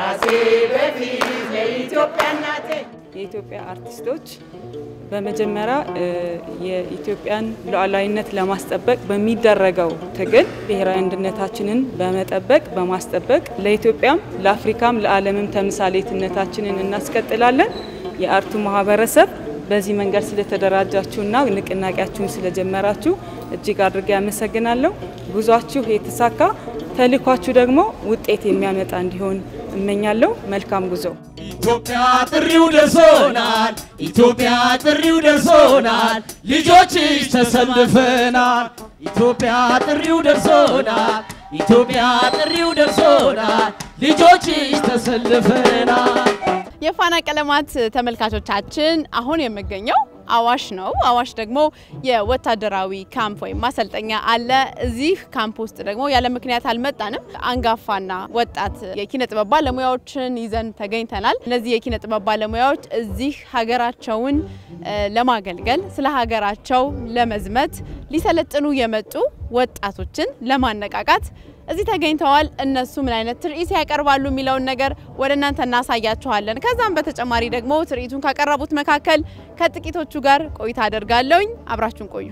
ከራሴ በፊት ለኢትዮጵያ እናቴ የኢትዮጵያ አርቲስቶች በመጀመሪያ የኢትዮጵያን ሉዓላዊነት ለማስጠበቅ በሚደረገው ትግል ብሔራዊ አንድነታችንን በመጠበቅ በማስጠበቅ ለኢትዮጵያም ለአፍሪካም ለዓለምም ተምሳሌትነታችንን እናስቀጥላለን። የአርቱ ማህበረሰብ በዚህ መንገድ ስለተደራጃችሁና ንቅናቄያችሁን ስለጀመራችሁ እጅግ አድርጌ ያመሰግናለሁ። ጉዟችሁ የተሳካ ተልኳችሁ ደግሞ ውጤት የሚያመጣ እንዲሆን እመኛለሁ። መልካም ጉዞ። ኢትዮጵያ ጥሪው ደርሶናል፣ ኢትዮጵያ ጥሪው ደርሶናል፣ ልጆችሽ ተሰልፈናል። ኢትዮጵያ ጥሪው ደርሶናል፣ ኢትዮጵያ ጥሪው ደርሶናል፣ ልጆችሽ ተሰልፈናል። የፋና ቀለማት ተመልካቾቻችን አሁን የምገኘው አዋሽ ነው። አዋሽ ደግሞ የወታደራዊ ካምፕ ወይም ማሰልጠኛ አለ። እዚህ ካምፕ ውስጥ ደግሞ ያለ ምክንያት አልመጣንም። አንጋፋና ወጣት የኪነ ጥበብ ባለሙያዎችን ይዘን ተገኝተናል። እነዚህ የኪነ ጥበብ ባለሙያዎች እዚህ ሀገራቸውን ለማገልገል ስለ ሀገራቸው ለመዝመት ሊሰለጥኑ የመጡ ወጣቶችን ለማነቃቃት እዚህ ተገኝተዋል። እነሱ ምን አይነት ትርኢት ያቀርባሉ የሚለውን ነገር ወደ እናንተ እናሳያችኋለን። ከዛም በተጨማሪ ደግሞ ትርኢቱን ካቀረቡት መካከል ከጥቂቶቹ ጋር ቆይታ አደርጋለሁኝ። አብራችሁን ቆዩ።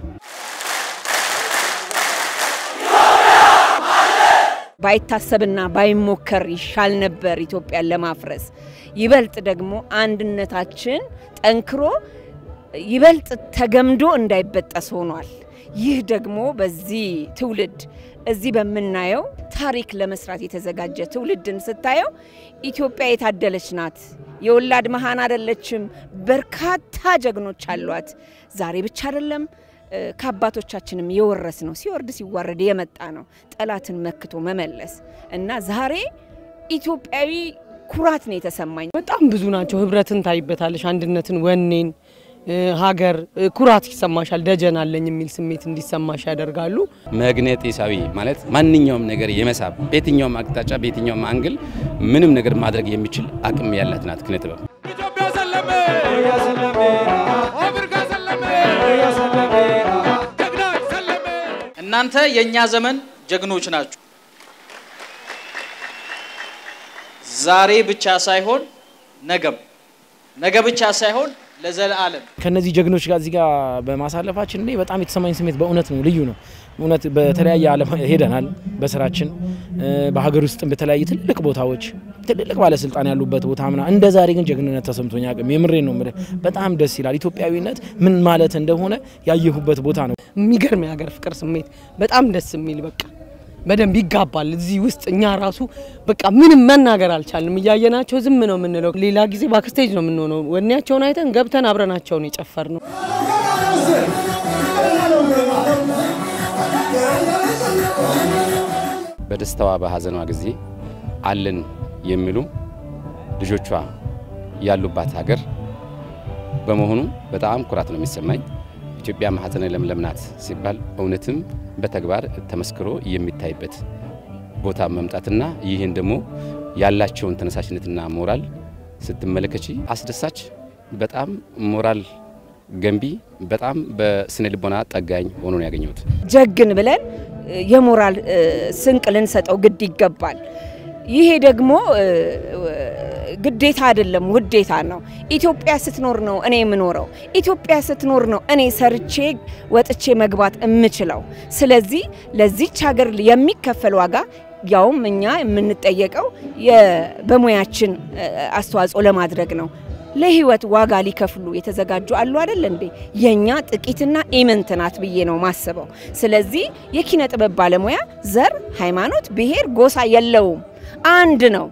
ባይታሰብና ባይሞከር ይሻል ነበር ኢትዮጵያን ለማፍረስ። ይበልጥ ደግሞ አንድነታችን ጠንክሮ ይበልጥ ተገምዶ እንዳይበጠስ ሆኗል። ይህ ደግሞ በዚህ ትውልድ እዚህ በምናየው ታሪክ ለመስራት የተዘጋጀ ትውልድን ስታየው ኢትዮጵያ የታደለች ናት። የወላድ መሃን አይደለችም። በርካታ ጀግኖች አሏት። ዛሬ ብቻ አይደለም ከአባቶቻችንም የወረስ ነው። ሲወርድ ሲዋረድ የመጣ ነው። ጠላትን መክቶ መመለስ እና ዛሬ ኢትዮጵያዊ ኩራት ነው የተሰማኝ። በጣም ብዙ ናቸው። ህብረትን ታይበታለሽ፣ አንድነትን፣ ወኔን ሀገር ኩራት ይሰማሻል። ደጀን አለኝ የሚል ስሜት እንዲሰማሽ ያደርጋሉ። መግነጢሳዊ ማለት ማንኛውም ነገር የመሳብ በየትኛውም አቅጣጫ በየትኛውም አንግል ምንም ነገር ማድረግ የሚችል አቅም ያላት ናት ኪነ ጥበብ። ኢትዮጵያ ሰለመ አፍሪካ ሰለመ ጀግናች ሰለመ እናንተ የእኛ ዘመን ጀግኖች ናችሁ። ዛሬ ብቻ ሳይሆን ነገም፣ ነገ ብቻ ሳይሆን ለዘለዓለም ከነዚህ ጀግኖች ጋር እዚህ ጋር በማሳለፋችን እኔ በጣም የተሰማኝ ስሜት በእውነት ነው ልዩ ነው። እውነት በተለያየ ዓለም ሄደናል በስራችን በሀገር ውስጥም በተለያየ ትልቅ ቦታዎች ትልልቅ ባለስልጣን ያሉበት ቦታ ምና እንደ ዛሬ ግን ጀግንነት ተሰምቶኝ አቅም የምሬን ነው የምልህ። በጣም ደስ ይላል። ኢትዮጵያዊነት ምን ማለት እንደሆነ ያየሁበት ቦታ ነው። የሚገርም የሀገር ፍቅር ስሜት በጣም ደስ የሚል በቃ በደንብ ይጋባል። እዚህ ውስጥ እኛ ራሱ በቃ ምንም መናገር አልቻልንም። እያየናቸው ዝም ነው የምንለው። ሌላ ጊዜ ባክስቴጅ ነው የምንሆነው። ወኔያቸውን አይተን ገብተን አብረናቸውን የጨፈር ነው። በደስታዋ በሀዘኗ ጊዜ አለን የሚሉ ልጆቿ ያሉባት ሀገር በመሆኑ በጣም ኩራት ነው የሚሰማኝ። ኢትዮጵያ ማህፀነ ለምለም ናት ሲባል እውነትም በተግባር ተመስክሮ የሚታይበት ቦታ መምጣትና ይህን ደግሞ ያላቸውን ተነሳሽነትና ሞራል ስትመለከቺ አስደሳች፣ በጣም ሞራል ገንቢ፣ በጣም በስነ ልቦና ጠጋኝ ሆኖ ነው ያገኘሁት። ጀግን ብለን የሞራል ስንቅ ልንሰጠው ግድ ይገባል። ይሄ ደግሞ ግዴታ አይደለም፣ ውዴታ ነው። ኢትዮጵያ ስትኖር ነው እኔ የምኖረው። ኢትዮጵያ ስትኖር ነው እኔ ሰርቼ ወጥቼ መግባት የምችለው። ስለዚህ ለዚች ሀገር የሚከፈል ዋጋ ያውም እኛ የምንጠየቀው በሙያችን አስተዋጽኦ ለማድረግ ነው። ለህይወት ዋጋ ሊከፍሉ የተዘጋጁ አሉ አይደል እንዴ? የኛ ጥቂትና ኢምንት ናት ብዬ ነው ማስበው። ስለዚህ የኪነ ጥበብ ባለሙያ ዘር፣ ሃይማኖት፣ ብሔር፣ ጎሳ የለውም፣ አንድ ነው።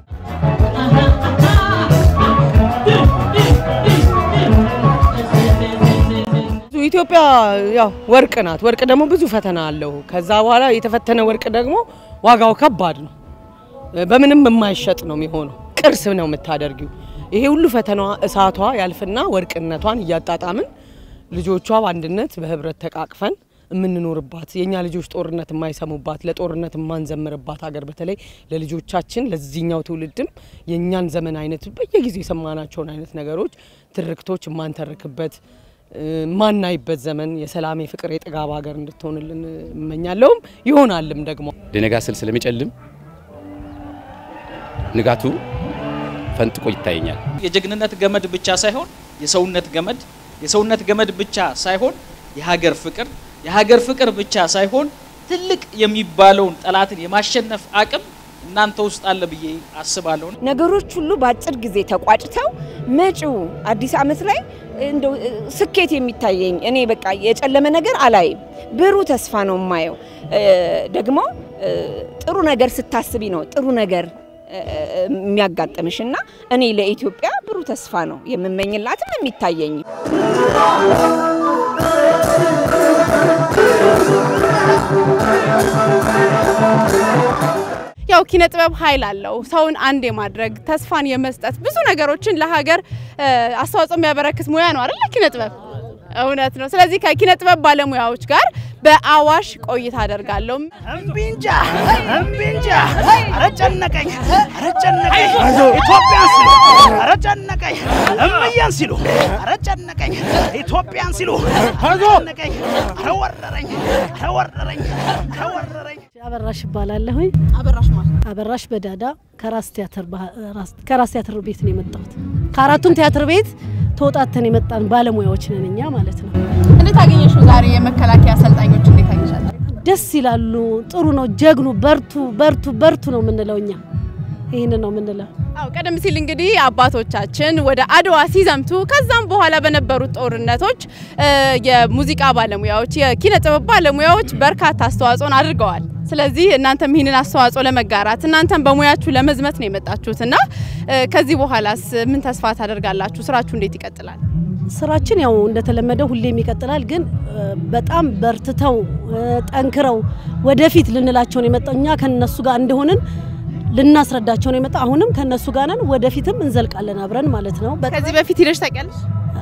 ኢትዮጵያ ያው ወርቅ ናት። ወርቅ ደግሞ ብዙ ፈተና አለው። ከዛ በኋላ የተፈተነ ወርቅ ደግሞ ዋጋው ከባድ ነው። በምንም የማይሸጥ ነው የሚሆነው። ቅርስ ነው የምታደርጊው። ይሄ ሁሉ ፈተናዋ እሳቷ ያልፍና ወርቅነቷን እያጣጣምን ልጆቿ በአንድነት በህብረት ተቃቅፈን የምንኖርባት የእኛ ልጆች ጦርነት የማይሰሙባት ለጦርነት የማንዘምርባት ሀገር በተለይ ለልጆቻችን ለዚህኛው ትውልድም የእኛን ዘመን አይነት በየጊዜው የሰማናቸውን አይነት ነገሮች ትርክቶች የማንተርክበት ማናይበት ዘመን የሰላም የፍቅር የጥጋብ ሀገር እንድትሆንልን እመኛለሁም ይሆናልም ደግሞ ሊነጋ ስል ስለሚጨልም ንጋቱ ፈንጥቆ ይታየኛል። የጀግንነት ገመድ ብቻ ሳይሆን የሰውነት ገመድ፣ የሰውነት ገመድ ብቻ ሳይሆን የሀገር ፍቅር፣ የሀገር ፍቅር ብቻ ሳይሆን ትልቅ የሚባለውን ጠላትን የማሸነፍ አቅም እናንተ ውስጥ አለ ብዬ አስባለሁ። ነገሮች ሁሉ በአጭር ጊዜ ተቋጭተው መጪው አዲስ ዓመት ላይ እንደው ስኬት የሚታየኝ እኔ በቃ የጨለመ ነገር አላይም። ብሩህ ተስፋ ነው የማየው። ደግሞ ጥሩ ነገር ስታስቢ ነው ጥሩ ነገር የሚያጋጥምሽ እና እኔ ለኢትዮጵያ ብሩህ ተስፋ ነው የምመኝላትም የሚታየኝ። ያው ኪነ ጥበብ ኃይል አለው። ሰውን አንድ የማድረግ ተስፋን የመስጠት ብዙ ነገሮችን ለሀገር አስተዋጽኦ የሚያበረክት ሙያ ነው አይደል? ኪነ ጥበብ እውነት ነው። ስለዚህ ከኪነ ጥበብ ባለሙያዎች ጋር በአዋሽ ቆይታ አደርጋለሁ። እምቢንጃ እምቢንጃ፣ ኧረ ጨነቀኝ፣ ኧረ ጨነቀኝ፣ ኢትዮጵያን ሲሉ ኧረ ጨነቀኝ፣ እምዬን ሲሉ ኧረ ጨነቀኝ፣ ኢትዮጵያን ሲሉ ኧረ ጨነቀኝ፣ ኧረ ወረረኝ፣ ኧረ ወረረኝ፣ ኧረ ወረረኝ። አበራሽ እባላለሁኝ። አበራሽ ማለት አበራሽ በዳዳ ከራስ ቲያትር ከራስ ቲያትር ቤት ነው የመጣሁት። ከአራቱም ቲያትር ቤት ተወጣተን የመጣን ባለሙያዎች ነን እኛ ማለት ነው። እንዴት አገኘሽው? ዛሬ የመከላከያ አሰልጣኞች እንዴት አገኘሻቸው? ደስ ይላሉ። ጥሩ ነው። ጀግኑ፣ በርቱ፣ በርቱ፣ በርቱ ነው የምንለው እኛ ይህንን ነው የምንለው። አው ቀደም ሲል እንግዲህ አባቶቻችን ወደ አድዋ ሲዘምቱ ከዛም በኋላ በነበሩት ጦርነቶች የሙዚቃ ባለሙያዎች፣ የኪነ ጥበብ ባለሙያዎች በርካታ አስተዋጽኦን አድርገዋል። ስለዚህ እናንተም ይህንን አስተዋጽኦ ለመጋራት እናንተም በሙያችሁ ለመዝመት ነው የመጣችሁት እና ከዚህ በኋላስ ምን ተስፋ ታደርጋላችሁ? ስራችሁ እንዴት ይቀጥላል? ስራችን ያው እንደተለመደው ሁሌም ይቀጥላል። ግን በጣም በርትተው ጠንክረው ወደፊት ልንላቸው ነው የመጣው እኛ ከነሱ ጋር እንደሆንን ልናስረዳቸው ነው የመጣ። አሁንም ከነሱ ጋር ነን፣ ወደፊትም እንዘልቃለን አብረን ማለት ነው። ከዚህ በፊት ሂደሽ ታውቂያለሽ?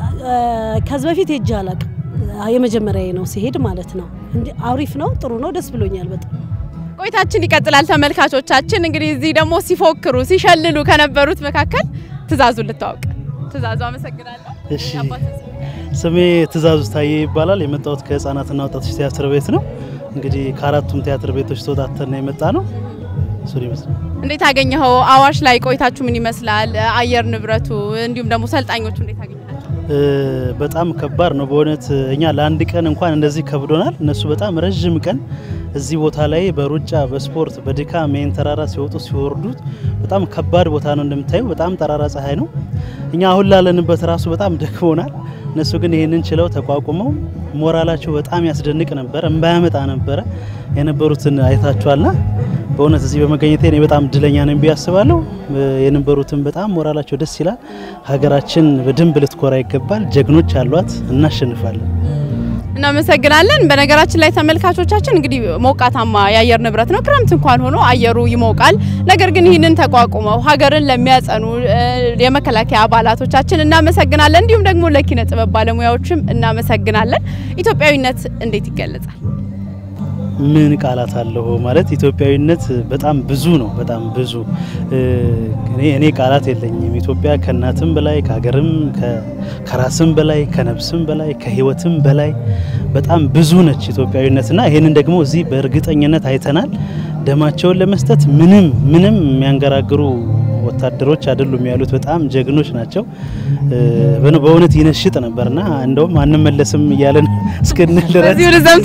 ከዚህ በፊት ሄጄ አላውቅም። የመጀመሪያዬ ነው ሲሄድ ማለት ነው። እንዲ አሪፍ ነው፣ ጥሩ ነው፣ ደስ ብሎኛል በጣም። ቆይታችን ይቀጥላል ተመልካቾቻችን። እንግዲህ እዚህ ደግሞ ሲፎክሩ ሲሸልሉ ከነበሩት መካከል ትእዛዙ ልታወቅ። ትእዛዙ አመሰግናለሁ። እሺ ስሜ ትእዛዙ ታዬ ይባላል። የመጣሁት ከህፃናትና ወጣቶች ቲያትር ቤት ነው። እንግዲህ ከአራቱም ቲያትር ቤቶች ተወጣተን ነው የመጣ ነው። እሱን ይመስላል። እንዴት አገኘኸው? አዋሽ ላይ ቆይታችሁ ምን ይመስላል? አየር ንብረቱ እንዲሁም ደግሞ ሰልጣኞቹ እንዴት አገኘ በጣም ከባድ ነው በእውነት እኛ ለአንድ ቀን እንኳን እንደዚህ ከብዶናል። እነሱ በጣም ረዥም ቀን እዚህ ቦታ ላይ በሩጫ በስፖርት በድካም ይህን ተራራ ሲወጡ ሲወርዱት በጣም ከባድ ቦታ ነው። እንደምታዩ በጣም ጠራራ ፀሐይ ነው። እኛ አሁን ላለንበት ራሱ በጣም ደክሞናል። እነሱ ግን ይህንን ችለው ተቋቁመው ሞራላቸው በጣም ያስደንቅ ነበረ፣ እምባያመጣ ነበረ የነበሩትን አይታችኋልና በእውነት እዚህ በመገኘቴ እኔ በጣም እድለኛ ነኝ ብዬ አስባለሁ። የነበሩትን በጣም ሞራላቸው ደስ ይላል። ሀገራችን በደንብ ልትኮራ ይገባል። ጀግኖች አሏት፣ እናሸንፋለን። እናመሰግናለን። በነገራችን ላይ ተመልካቾቻችን እንግዲህ ሞቃታማ የአየር ንብረት ነው። ክረምት እንኳን ሆኖ አየሩ ይሞቃል። ነገር ግን ይህንን ተቋቁመው ሀገርን ለሚያጸኑ የመከላከያ አባላቶቻችን እናመሰግናለን። እንዲሁም ደግሞ ለኪነ ጥበብ ባለሙያዎችም እናመሰግናለን። ኢትዮጵያዊነት እንዴት ይገለጻል? ምን ቃላት አለው ማለት ኢትዮጵያዊነት በጣም ብዙ ነው። በጣም ብዙ እኔ እኔ ቃላት የለኝም። ኢትዮጵያ ከእናትም በላይ ከሀገርም ከራስም በላይ ከነፍስም በላይ ከሕይወትም በላይ በጣም ብዙ ነች ኢትዮጵያዊነትና ይህንን ደግሞ እዚህ በእርግጠኝነት አይተናል። ደማቸውን ለመስጠት ምንም ምንም የሚያንገራግሩ ወታደሮች አይደሉም ያሉት፣ በጣም ጀግኖች ናቸው። በእውነት ይነሽጥ ነበርና እንደውም አንመለስም እያለን እስክንል ድረስ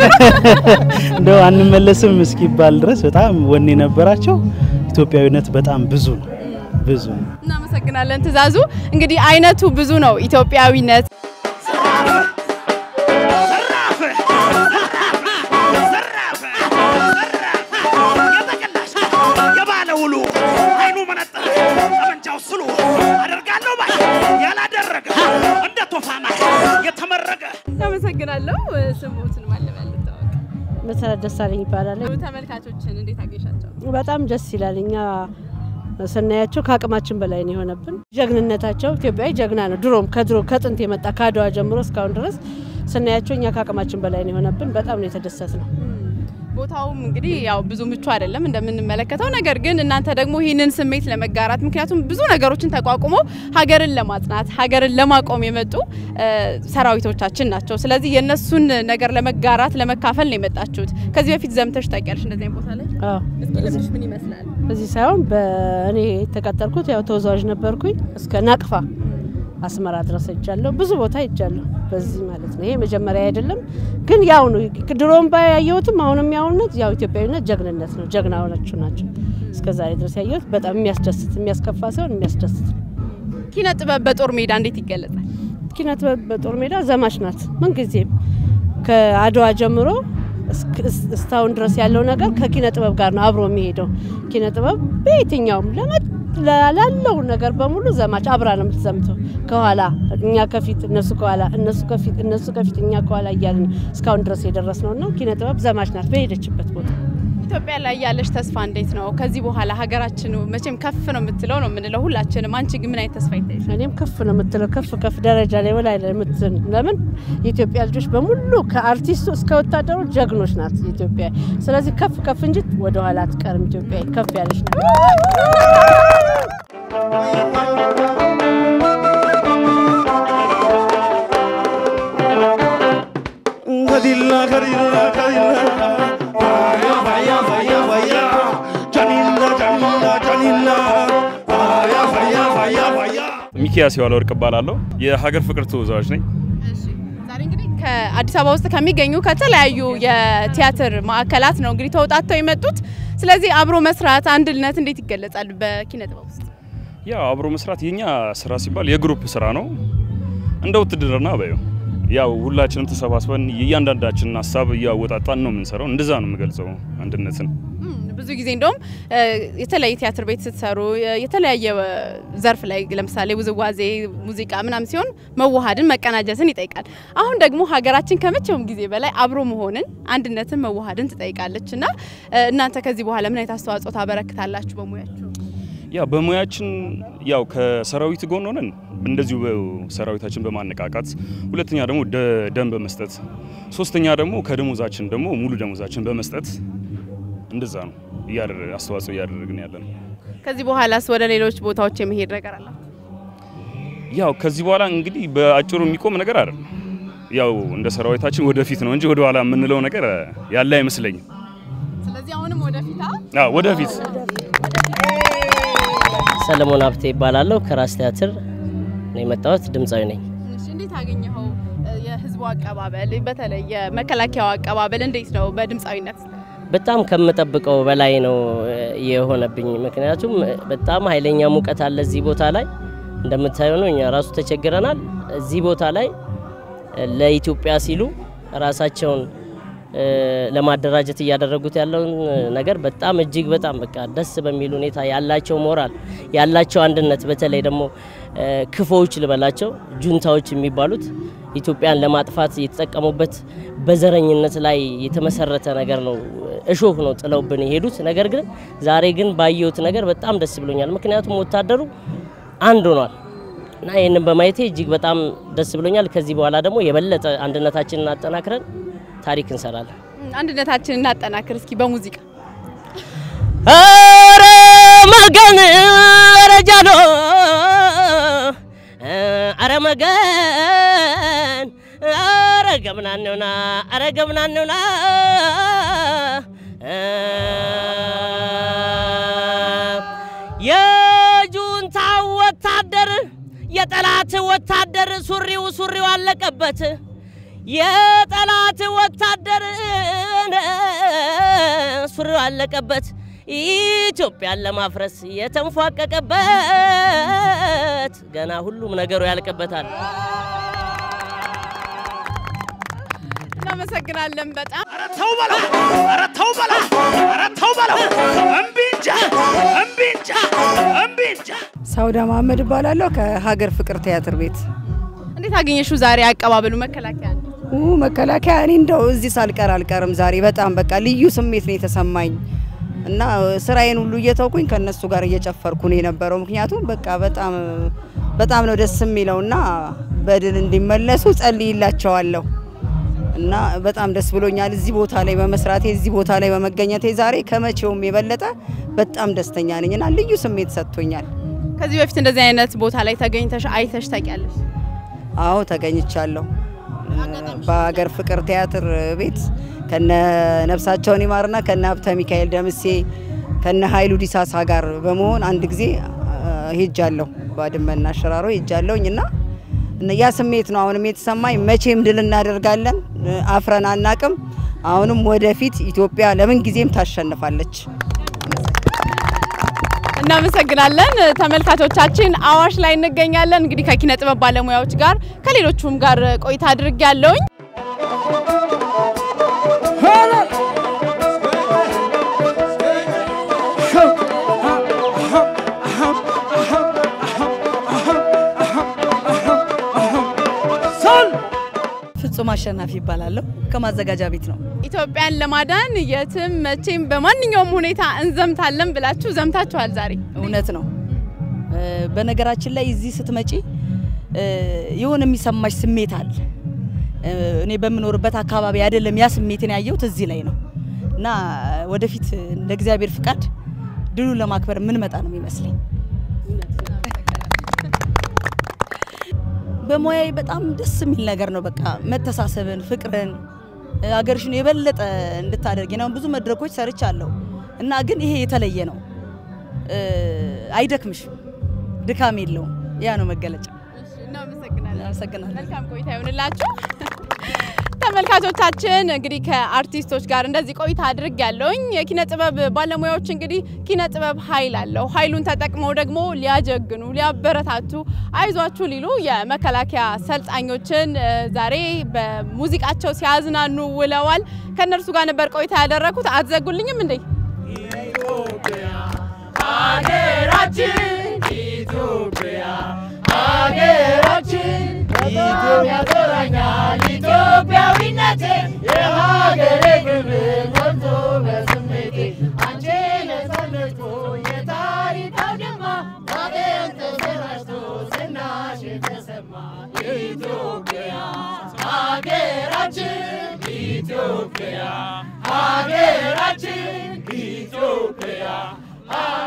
እንደው አንመለስም እስኪባል ድረስ በጣም ወኔ ነበራቸው። ኢትዮጵያዊነት በጣም ብዙ ነው ብዙ ነው። እናመሰግናለን ትእዛዙ። እንግዲህ አይነቱ ብዙ ነው ኢትዮጵያዊነት። የባለ ውሉ አይኑ መነጠር ጠመንጃው ስሉ አደርጋለሁ ባይ ያላደረገ እንደ ቶፋማ የተመረገ እናመሰግናለሁ። ስሙትን ማለበል መሰረት ደሳለኝ ይባላል። ተመልካቾችን እንዴት አገሻቸው? በጣም ደስ ይላል። እኛ ስናያቸው ከአቅማችን በላይ ነው የሆነብን። ጀግንነታቸው ኢትዮጵያዊ ጀግና ነው። ድሮም ከድሮ ከጥንት የመጣ ከአድዋ ጀምሮ እስካሁን ድረስ ስናያቸው እኛ ከአቅማችን በላይ ነው የሆነብን። በጣም ነው የተደሰት ነው። ቦታውም እንግዲህ ያው ብዙ ምቹ አይደለም እንደምንመለከተው። ነገር ግን እናንተ ደግሞ ይህንን ስሜት ለመጋራት ምክንያቱም ብዙ ነገሮችን ተቋቁሞ ሀገርን ለማጽናት ሀገርን ለማቆም የመጡ እ፣ ሰራዊቶቻችን ናቸው። ስለዚህ የእነሱን ነገር ለመጋራት ለመካፈል ነው የመጣችሁት። ከዚህ በፊት ዘምተሽ ታውቂያለሽ እንደዚህ አይነት ቦታ ላይ? እስኪ ልምድሽ ምን ይመስላል? እዚህ ሳይሆን በእኔ የተቀጠርኩት ያው ተወዛዋዥ ነበርኩኝ እስከ ናቅፋ አስመራ ድረስ ሄጃለሁ። ብዙ ቦታ ሄጃለሁ በዚህ ማለት ነው። ይሄ መጀመሪያ አይደለም ግን ያው ነው። ድሮም ባያየሁትም አሁንም ያውነት ያው ኢትዮጵያዊነት ጀግንነት ነው። ጀግና ሆናችሁ ናቸው እስከ ዛሬ ድረስ ያየሁት። በጣም የሚያስደስት የሚያስከፋ ሳይሆን የሚያስደስት ነው። ኪነ ጥበብ በጦር ሜዳ እንዴት ይገለጻል? ኪነ ጥበብ በጦር ሜዳ ዘማች ናት። ምንጊዜም ከአድዋ ጀምሮ እስክ- እስ- እስካሁን ድረስ ያለው ነገር ከኪነ ጥበብ ጋር ነው አብሮ የሚሄደው። ኪነ ጥበብ በየትኛውም ለመ- ላለው ነገር በሙሉ ዘማች አብራ ነው የምትዘምተው። ከኋላ እኛ ከፊት እነሱ ከኋላ እነሱ ከፊት እነሱ ከፊት እኛ ከኋላ እያልን እስካሁን ድረስ የደረስ ነው እና ኪነ ጥበብ ዘማች ናት በሄደችበት ቦታ። ኢትዮጵያ ላይ ያለሽ ተስፋ እንዴት ነው? ከዚህ በኋላ ሀገራችን መቼም ከፍ ነው የምትለው ነው የምንለው ሁላችንም። አንቺ ግን ምን አይነት ተስፋ ይታይሽ? እኔም ከፍ ነው የምትለው ከፍ ከፍ ደረጃ ላይ በላይ ላይ የምትን ለምን የኢትዮጵያ ልጆች በሙሉ ከአርቲስቱ እስከ ወታደሩ ጀግኖች ናት ኢትዮጵያ። ስለዚህ ከፍ ከፍ እንጂ ወደኋላ አትቀርም ኢትዮጵያ ከፍ ያለች ናት። Kadilla, kadilla, kadilla. Fire, fire, fire, fire. Janilla, janilla, janilla. Fire, fire, fire, fire. ሚኪያስ የዋለ ወርቅ እባላለሁ። የሀገር ፍቅር ተወዛዋዥ ነኝ። ዛሬ እንግዲህ ከአዲስ አበባ ውስጥ ከሚገኙ ከተለያዩ የቲያትር ማዕከላት ነው እንግዲህ ተውጣጥተው የመጡት። ስለዚህ አብሮ መስራት አንድነት እንዴት ይገለጻል በኪነ ጥበብ ውስጥ? ያው አብሮ መስራት የኛ ስራ ሲባል የግሩፕ ስራ ነው። እንደ ውትድርና በዩ ያው ሁላችንም ተሰባስበን የእያንዳንዳችንን ሀሳብ እያወጣጣን ነው የምንሰራው። እንደዛ ነው የምገልጸው አንድነትን። እም፣ ብዙ ጊዜ እንደውም እ፣ የተለያየ ቲያትር ቤት ስትሰሩ የ- የተለያየ እ፣ ዘርፍ ላይ ለምሳሌ ውዝዋዜ፣ ሙዚቃ ምናምን ሲሆን መዋሃድን መቀናጀትን ይጠይቃል። አሁን ደግሞ ሀገራችን ከመቼውም ጊዜ በላይ አብሮ መሆንን፣ አንድነትን፣ መዋሃድን ትጠይቃለች እና እ፣ እናንተ ከዚህ በኋላ ምን አይነት አስተዋጽኦ ታበረክታላችሁ በሙያችሁ? ያው በሙያችን ያው ከሰራዊት ጎን ሆነን እንደዚሁ ሰራዊታችን በማነቃቃት ሁለተኛ ደግሞ ደ- ደም በመስጠት ሶስተኛ ደግሞ ከደሞዛችን ደግሞ ሙሉ ደሞዛችን በመስጠት እንደዛ ነው እያደረ አስተዋጽኦ እያደረግን ያለ ነው። ከዚህ በኋላስ ወደ ሌሎች ቦታዎች የመሄድ ነገር አለ? ያው ከዚህ በኋላ እንግዲህ በአጭሩ የሚቆም ነገር አይደለም። ያው እንደ ሰራዊታችን ወደፊት ነው እንጂ ወደ ኋላ የምንለው ነገር ያለ አይመስለኝም። ስለዚህ አሁንም ወደፊት አዎ ወደፊት ሰለሞን ሀብቴ ይባላለሁ። ከራስ ቲያትር ነው የመጣሁት። ድምፃዊ ነኝ። እሺ፣ እንዴት አገኘኸው? የህዝቡ አቀባበል በተለይ የመከላከያው አቀባበል እንዴት ነው በድምፃዊነት? በጣም ከምጠብቀው በላይ ነው እ፣ የሆነብኝ። ምክንያቱም እ፣ በጣም ኃይለኛ ሙቀት አለ እዚህ ቦታ ላይ እንደምታየው ነው። እኛ ራሱ ተቸግረናል። እዚህ ቦታ ላይ እ፣ ለኢትዮጵያ ሲሉ ራሳቸውን እ፣ ለማደራጀት እያደረጉት ያለውን እ፣ ነገር በጣም እጅግ በጣም በቃ ደስ በሚል ሁኔታ ያላቸው ሞራል ያላቸው አንድነት፣ በተለይ ደግሞ እ፣ ክፎዎች ልበላቸው ጁንታዎች የሚባሉት ኢትዮጵያን ለማጥፋት የተጠቀሙበት በዘረኝነት ላይ የተመሰረተ ነገር ነው። እሾህ ነው ጥለውብን የሄዱት። ነገር ግን ዛሬ ግን ባየሁት ነገር በጣም ደስ ብሎኛል። ምክንያቱም ወታደሩ አንድ ሆኗል እና ይህንን በማየቴ እጅግ በጣም ደስ ብሎኛል። ከዚህ በኋላ ደግሞ የበለጠ አንድነታችንን አጠናክረን ታሪክ እንሰራለን። አንድነታችንን እናጠናክር እስኪ በሙዚቃ ኧረ መገን ኧረ ጃሎ ኧረ መገን ኧረ ገምናነውና ኧረ ገምናነውና የጁንታው ወታደር የጠላት ወታደር ሱሪው ሱሪው አለቀበት የጠላት ወታደር ሱሪው አለቀበት ኢትዮጵያን ለማፍረስ የተንፏቀቀበት ገና ሁሉም ነገሩ ያልቅበታል። እናመሰግናለን በጣም ተው በለው! ኧረ ተው በለው! ኧረ ተው በለው! እምቢ እንጃ! እምቢ እንጃ! እምቢ እንጃ! ሳውዳ መሀመድ እባላለሁ ከሀገር ፍቅር ቲያትር ቤት። እንዴት አገኘሽው ዛሬ አቀባበሉ መከላከያ ነው? ኡ መከላከያ እኔ እንደው እዚህ ሳልቀር አልቀርም ዛሬ በጣም በቃ ልዩ ስሜት ነው የተሰማኝ እና ስራዬን ሁሉ እየተውኩኝ ከነሱ ጋር እየጨፈርኩ ነው የነበረው። ምክንያቱም በቃ በጣም በጣም ነው ደስ የሚለው እና በድል እንዲመለሱ ጸልይላቸዋለሁ እና በጣም ደስ ብሎኛል እዚህ ቦታ ላይ በመስራቴ እዚህ ቦታ ላይ በመገኘቴ ዛሬ ከመቼውም የበለጠ በጣም ደስተኛ ነኝ እና ልዩ ስሜት ሰጥቶኛል። ከዚህ በፊት እንደዚህ አይነት ቦታ ላይ ተገኝተሽ አይተሽ ታውቂያለሽ? አዎ ተገኝቻለሁ። በሀገር ፍቅር ቲያትር ቤት ከነ ነፍሳቸውን ይማርና ከነ ሀብተ ሚካኤል ደምሴ ከነ ኃይሉ ዲሳሳ ጋር በመሆን አንድ ጊዜ ሄጃለሁ። ባድመና ሽራሮ ሄጃለሁኝ እና ያ ስሜት ነው አሁንም የተሰማኝ። መቼም ድል እናደርጋለን፣ አፍረን አናቅም። አሁንም ወደፊት ኢትዮጵያ ለምን ጊዜም ታሸንፋለች። እናመሰግናለን ተመልካቾቻችን። አዋሽ ላይ እንገኛለን። እንግዲህ ከኪነ ጥበብ ባለሙያዎች ጋር ከሌሎቹም ጋር ቆይታ አድርግ ያለውኝ ፍጹም አሸናፊ ይባላለሁ። ከማዘጋጃ ቤት ነው። ኢትዮጵያን ለማዳን የትም መቼም በማንኛውም ሁኔታ እንዘምታለን ብላችሁ ዘምታችኋል ዛሬ። እውነት ነው። በነገራችን ላይ እዚህ ስትመጪ የሆነ የሚሰማሽ ስሜት አለ። እኔ በምኖርበት አካባቢ አይደለም ያ ስሜትን ያየሁት እዚህ ላይ ነው እና ወደፊት እንደ እግዚአብሔር ፍቃድ ድሉን ለማክበር የምንመጣ ነው የሚመስለኝ። በሙያዬ በጣም ደስ የሚል ነገር ነው። በቃ መተሳሰብን፣ ፍቅርን፣ ሀገርሽን የበለጠ እንድታደርጊ ነው። ብዙ መድረኮች ሰርቻለሁ እና ግን ይሄ የተለየ ነው። አይደክምሽም፣ ድካም የለውም። ያ ነው መገለጫ። እናመሰግናለን። መልካም ቆይታ ይሆንላችሁ። ተመልካቾቻችን እንግዲህ ከአርቲስቶች ጋር እንደዚህ ቆይታ አድርግ ያለውኝ የኪነ ጥበብ ባለሙያዎች እንግዲህ ኪነ ጥበብ ኃይል አለው። ኃይሉን ተጠቅመው ደግሞ ሊያጀግኑ፣ ሊያበረታቱ፣ አይዟችሁ ሊሉ የመከላከያ ሰልጣኞችን ዛሬ በሙዚቃቸው ሲያዝናኑ ውለዋል። ከእነርሱ ጋር ነበር ቆይታ ያደረኩት። አትዘጉልኝም እንዴ? ሀገራችን ኢትዮጵያ ሀገራችን በጣም ያኮራኛል ኢትዮጵያዊነቴ የሀገሬ ክብር ወጥቶ በስሜቴ አንቺ ነፃነቱ የታሪክ አውድማ ዛሬም ተሰራጭቶ ዝናሽ የተሰማ ኢትዮጵያ ሀገራችን ኢትዮጵያ ሀገራችን ኢትዮጵያ